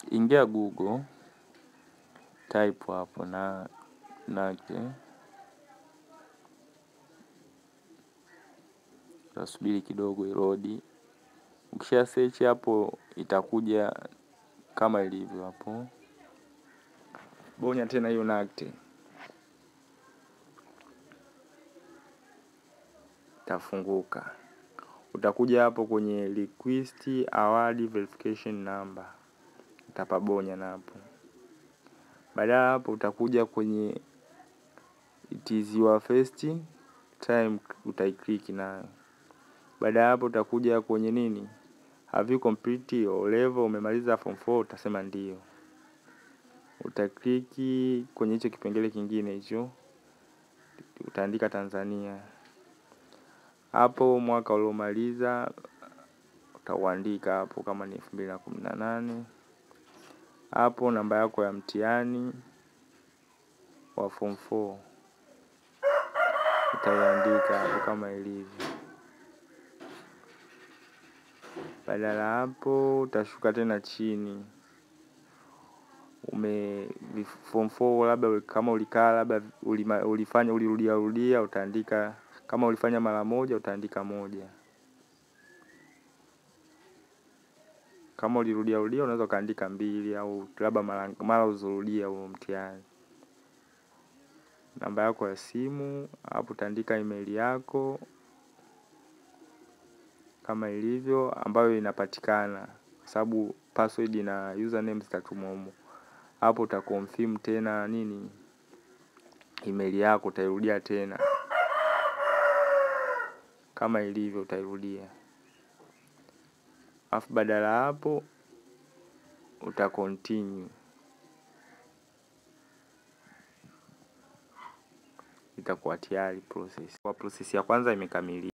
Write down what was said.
ingia Google, type hapo na nake, utasubiri kidogo irodi. Ukisha search hapo itakuja kama ilivyo hapo. Bonya tena hiyo nakte. Itafunguka. Utakuja hapo kwenye request award verification number. Utapabonya na hapo. Baada ya hapo utakuja kwenye it is your first time utaiclick nayo. Baada ya hapo utakuja kwenye nini? Have you complete your level umemaliza form 4 utasema ndio. Utakliki kwenye hicho kipengele kingine hicho. Utaandika Tanzania. Hapo mwaka uliomaliza utauandika hapo kama ni elfu mbili na kumi na nane. Hapo namba yako ya mtihani wa form 4 utaiandika hapo kama ilivyo. Baada ya hapo utashuka tena chini. Ume form 4 labda kama ulikaa labda ulifanya ulirudia rudia utaandika kama ulifanya mara moja utaandika moja. Kama ulirudia rudia unaweza ukaandika mbili au labda mara ulizorudia huo mtihani. Namba yako ya simu, hapo utaandika email yako kama ilivyo ambayo inapatikana sababu password na username zitatumwa humo. Hapo utaconfirm tena nini email yako utairudia tena. Kama ilivyo utairudia. Alafu badala ya hapo utacontinue. Itakuwa tayari process. Kwa process ya kwanza imekamilika.